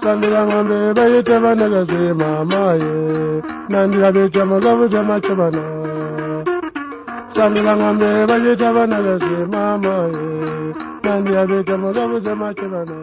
bandira ngombe bayite banagaze mamaye nandira bica mugabu by'amaco bana sandira ngombe bayite banagaze mamaye nandira bica mugabu by'amaco bana